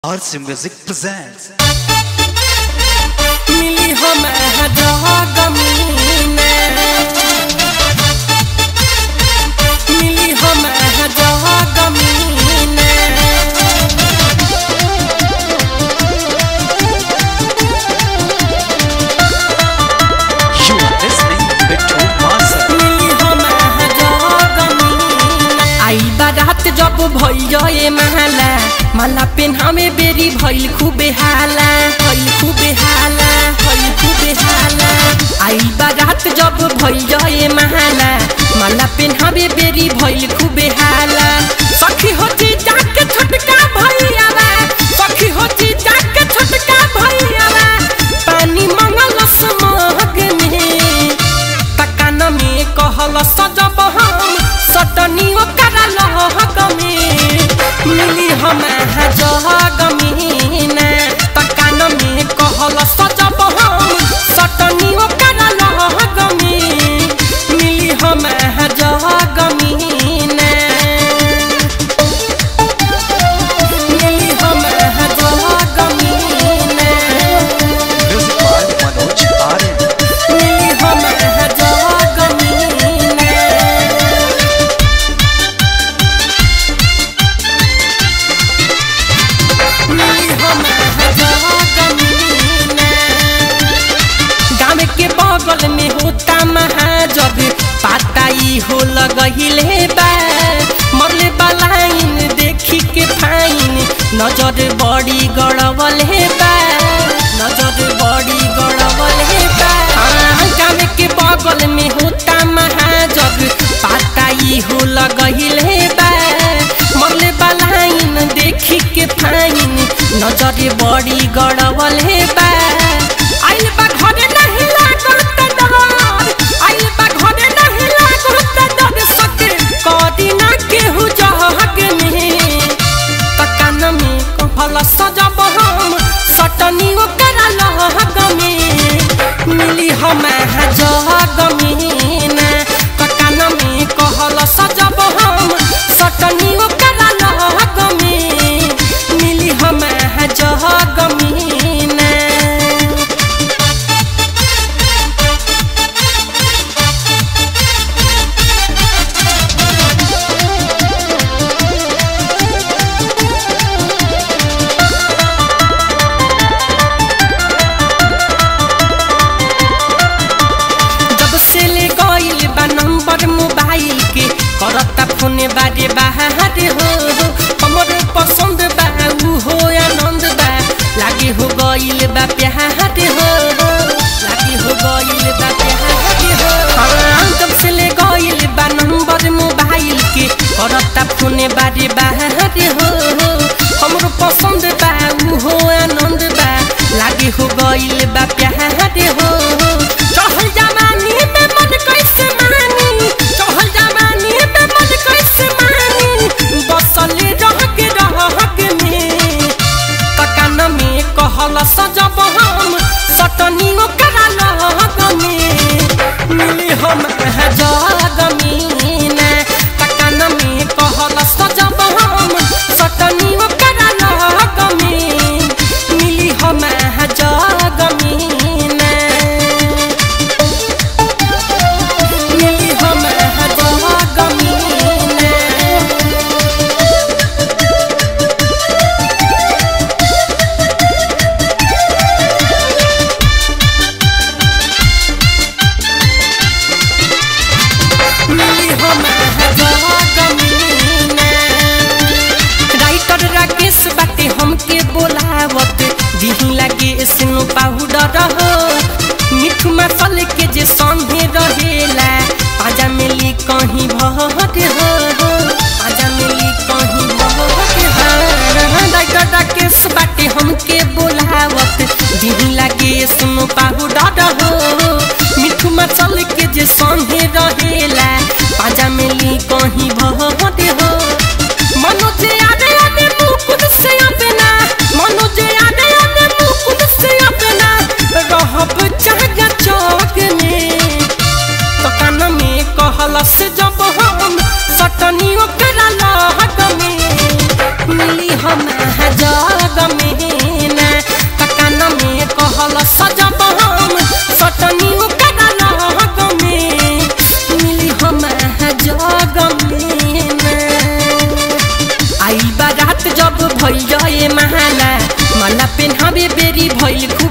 RC Music presents मिली हम जगमीन मिली हम जगमीन You are listening Bittu Master मिली हम जगमीन आई बारात जब भइल माला माला पेन्हामे बेरी भइल खूबे हाला भइल खूबे हाला भइल खूबे हाला आई बारात जब भइल माला माला पेन्हामे बेरी भइल खूबे हाला सखी होती जाके छोटका भइयावा सखी होती जाके छोटका भइयावा पानी मंगल समहग में तकान में कहल सजब हम सटनी ओकर लहग में मिली हम जहग में तकान में कहल सजब हम सटनी ओकर लहग में मिली हम जहग में मिली हम जहग में Music by Manoj Aryan मिली हम जगमीन मिली हम जगमीन गाँव के बगल में होता महाजग पाताई हो लगहिले बा मरले बलाइन देखी के फाइन नजर बड़ी गड़बल हे बा नजर बड़ी गड़बल हे बा हाँ, गाँव के बगल में होता महाजग पाताई हो लगहिले बा मरले बलाइन देखी के फाइन नजर बड़ी गड़बल हे बा आइल बा घरे नहीं लागल त डर आइल बा घरे नहीं लागल त डर सके कदी ना केहू जहग में तकान में कहल सजब हम सटनी ओकर लहग में मिली हम जहग में तकान में कहल सजब हम सटनी ओकर लहग में मिली हम जहग में जब से ले गइल बा नंबर मोबाइल के करता फोन बारे बाहर हो हमर पसंद बा उ हो आनंद बा लागे हो गइल बा प्यार हो लागे हो गइल बा प्यार हो हाँ, जब से ले गइल बा नंबर मोबाइल के करता फोन बारे बाहर हो हमरो पसंद बा उ हो आनंद बा लागे हो गइल बा प्यार हो चहल जवानी में मन कैसे मानी चहल जवानी में मन कैसे मानी बसल रह के रह के में तकान में कहल सजब हम सटनी ओकर लहग में मिली हम जग में तकान में कहल सजब हम सटनी ओकर लहग में मिली हम जग में मिली हम जगमीन रात जब भइल ए माला माला पेन्हावे बेरी भइल खूब